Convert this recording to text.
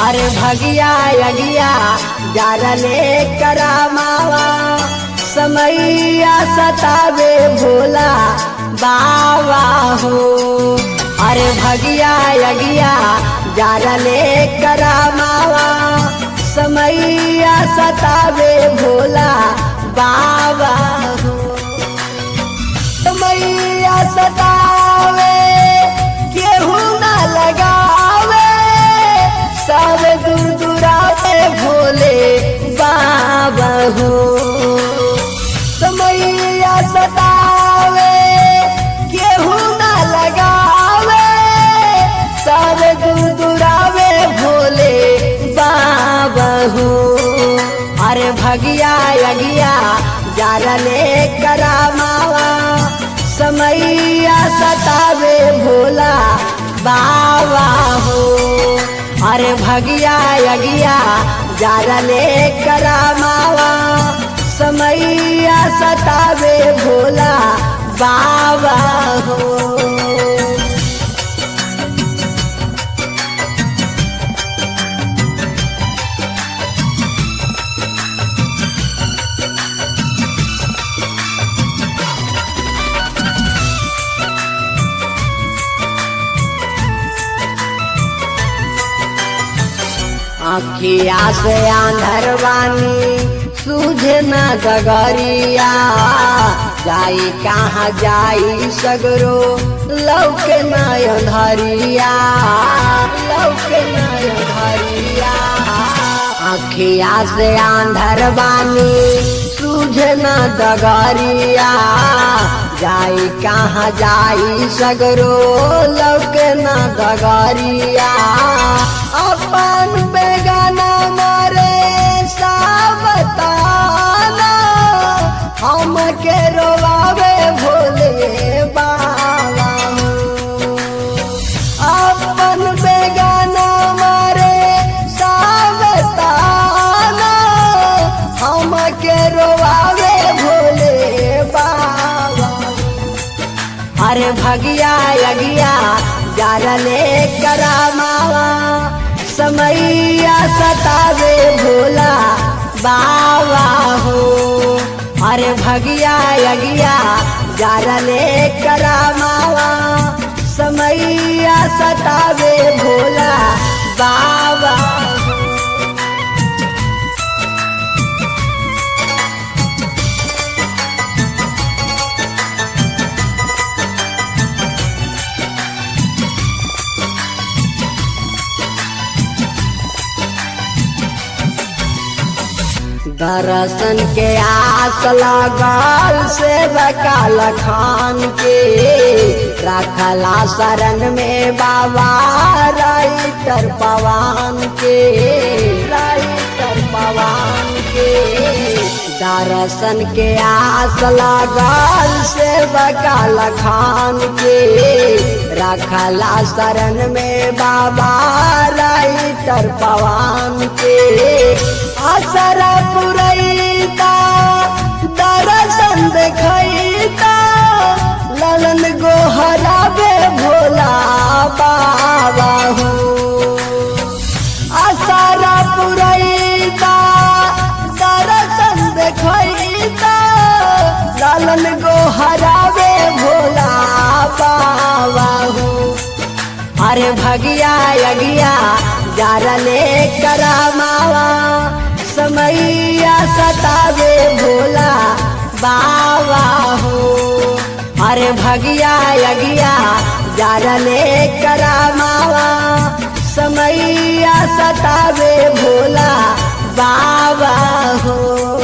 अरे भगिया यगिया जारले करामावा समैया सतावे भोला बाबा हो अरे भगिया यगिया जारले करामावा समैया सतावे भोला बाबा हो समैया सतावे केहू ना लगावे सब दूर दुरावे भोले बाबा हो समैया सतावे केहू ना लगावे सब दूर दुरावे भोले बाबा हो अरे भगिया यगिया जारले करामावा समैया सतावे भोला बाबा हो अरे भगिया यगिया जारले करामावा समैया सतावे भोला बाबा हो अखिया से आंधरवानी सूझे न गगरिया जाई कहाँ जाई सगरो लौके न अंधरिया लौके न अंधरिया अखिया से आंधरवानी सूझे न दगरिया जाई कहाँ जाई सगरो लौके न दगरिया अपन बेगाना मारे सावताना हम के रोवावे भोले बाबा अपन बेगाना मारे सावताना हम के रोवावे भोले बाबा अरे भगिया यगिया जारले करामावा समैया सतावे भोला बाबा हो अरे भगिया यगिया जारले करामावा समैया सतावे भोला बाबा हो दर्शन के आस लगल से बकाल खान के रखला शरण में बाबा राइटर पवान के राइटर पवान के दर्शन के आस लगल से बकाल खान के रखला शरण में बाबा राइटर पवान के असरा पुरैता दर्शन देखैता ललन गोहराबे भोला बाबा हो असरा पुरैता दर्शन देखैता ललन गोहराबे भोला बाबा हो अरे भगिया यगिया जारले करामावा समैया सतावे भोला बाबा हो अरे भगिया यगिया जारले करामावा समैया सतावे भोला बाबा हो